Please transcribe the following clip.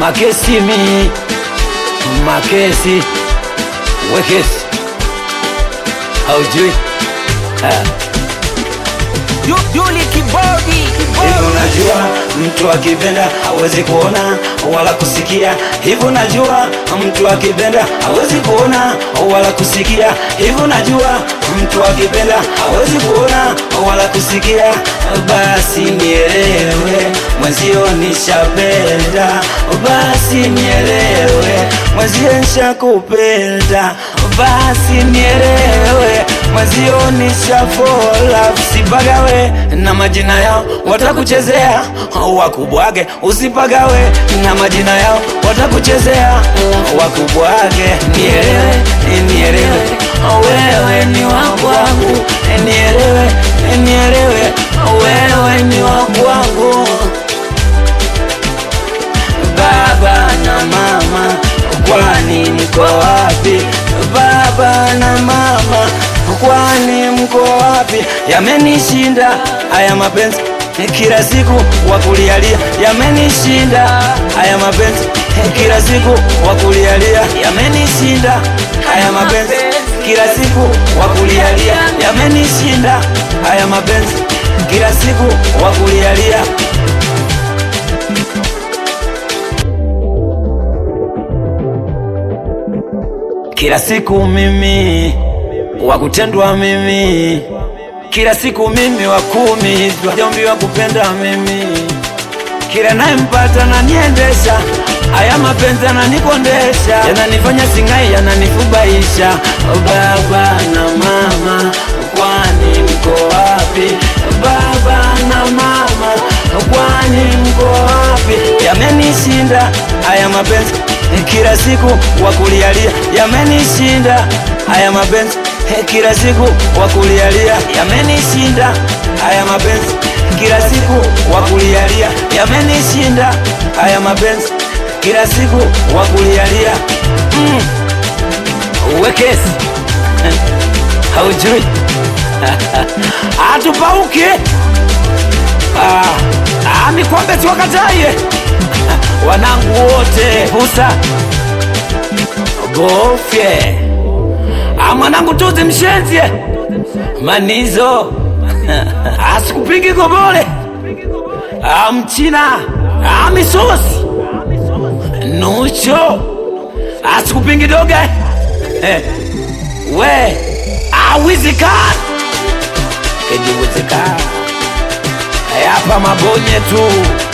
makesi mi makesi wekesi haujui Ah. Yuli Kibodi Hivi unajua mtu akipenda hawezi kuona wala kusikia. Hivi unajua mtu akipenda hawezi kuona wala kusikia. Hivi unajua mtu akipenda hawezi kuona wala kusikia. Basi nielewe mwenzio nishapenda, basi nielewe mwenzio nishakupenda, basi nielewe mwenzio nishafola. Usipagawe na majina yao watakuchezea, wakubwage. Usipagawe na majina yao watakuchezea, wakubwage. Nielewe, nielewe, wewe ni wa kwangu, nielewe, nielewe, wewe ni wa kwangu. Baba na mama, kwani mko wapi? Baba na mama, kwani mko wapi? Yamenishinda haya mapenzi kila siku wakulialia, yamenishinda haya mapenzi kila siku wakulialia, yamenishinda haya mapenzi kila siku wakulialia, yamenishinda haya mapenzi kila siku wakulialia. Kila siku mimi wakutendwa mimi, kila siku mimi wa kumi wajombi wa kupenda mimi, kila nayempata naniendesha, haya mapenzi yananikondesha, yananifanya singai, yananifubaisha. Baba na mama, kwani mko wapi? Baba na mama, kwani mko wapi? Yamenishinda haya mapenzi kila siku wakulialia, yamenishinda haya mapenzi kila siku wakulialia, yamenishinda haya mapenzi kila siku wakulialia, yamenishinda haya mapenzi kila siku wakulialia. Mm. Wekesi haujui atupauke ah, ah, mikombe tuwakataye wanangu wote pusa gofye ah, mwanangu tuzi mshenzie manizo asikupigi gobole ah, mchina ah, misosi nucho asikupingi doga eh, we awizikana kejiwezekana hapa mabonye tu